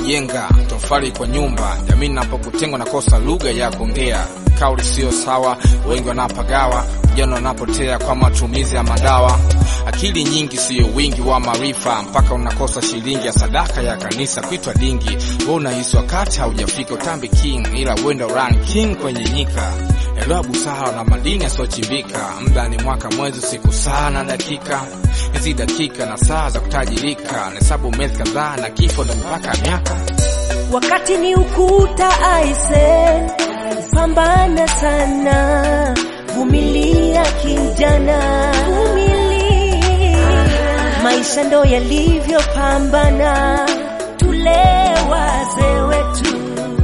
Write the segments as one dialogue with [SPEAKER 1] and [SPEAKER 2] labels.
[SPEAKER 1] kujenga tofali kwa nyumba. Jamii napokutengwa nakosa lugha ya kuongea, kauli sio sawa, wengi wanapagawa, vijana wanapotea kwa matumizi ya madawa. Akili nyingi siyo wingi wa maarifa, mpaka unakosa shilingi ya sadaka ya kanisa kuitwa dingi. Wewe unahisi wakati haujafika utambi king, ila wenda run king kwenye nyika. Elewa busara na madini yasiochimbika, muda ni mwaka, mwezi, siku, saa na dakika. Hizi dakika na saa za kutajirika, nahesabu miezi kadhaa na kifo ndo mpaka miaka.
[SPEAKER 2] Wakati ni ukuta aise, pambana sana, vumilia kijana, vumilia. Maisha ndo yalivyopambana, tule wazee wetu.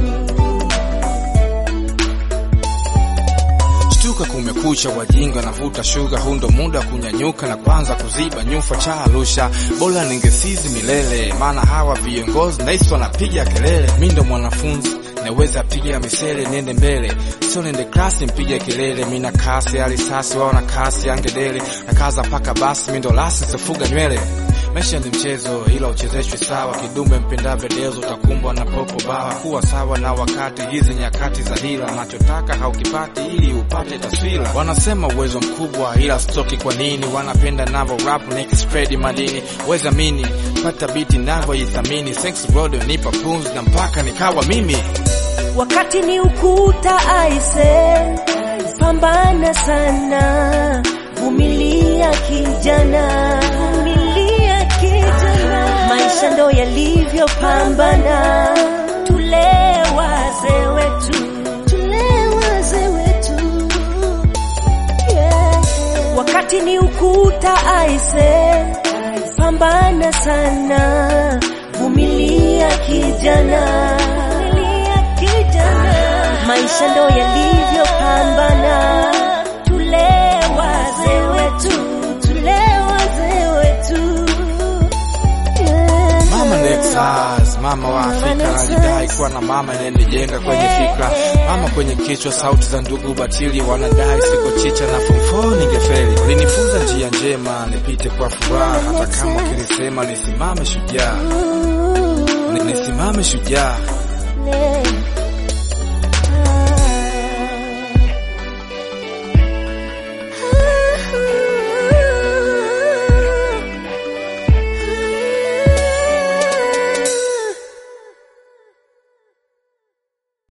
[SPEAKER 1] Shtuka, kumekucha, wajinga navuta shuga, huu ndo muda wa kunyanyuka na kwanza kuziba nyufa cha Arusha. Bora ningesizi milele, maana hawa viongozi nahisi wanapiga kelele. Mi ndo mwanafunzi naweza piga misele, niende mbele, sio niende klasi mpige kelele. Mi na kasi ya risasi, wao na kasi ya ngedele, na kaza paka basi, mi ndo lasi sifuga nywele Maisha ni mchezo ila uchezeshwe sawa, kidume mpendavyo dezo utakumbwa na popo bawa. Kuwa sawa na wakati, hizi nyakati za hila, unachotaka haukipati ili upate taswira. Wanasema uwezo mkubwa ila stoki, kwa nini wanapenda navo rap niki spread madini? Weza mini pata biti navo ithamini, thanks road nipa pumzi na mpaka nikawa mimi.
[SPEAKER 2] Wakati ni ukuta aise, pambana sana, vumilia kijana, vumilia kijana. Maisha ndo yalivyopambana, tule wazee wetu, tule wazee wetu. Yeah. Wakati ni ukuta aise, pambana sana, vumilia kijana, vumilia kijana. Maisha ndo yalivyopambana, tule wazee wetu, tule wazee wetu. Yeah.
[SPEAKER 1] Mama Nexus, mama wa Afrika anajidai kuwa na mama inayenijenga kwenye fikra, mama kwenye kichwa, sauti za ndugu batili wanadai siko chicha na form 4 ningefeli. Ulinifunza njia njema nipite kwa furaha, hata kama ukinisema nisimame shujaa, Ni- nisimame shujaa.
[SPEAKER 2] Yeah.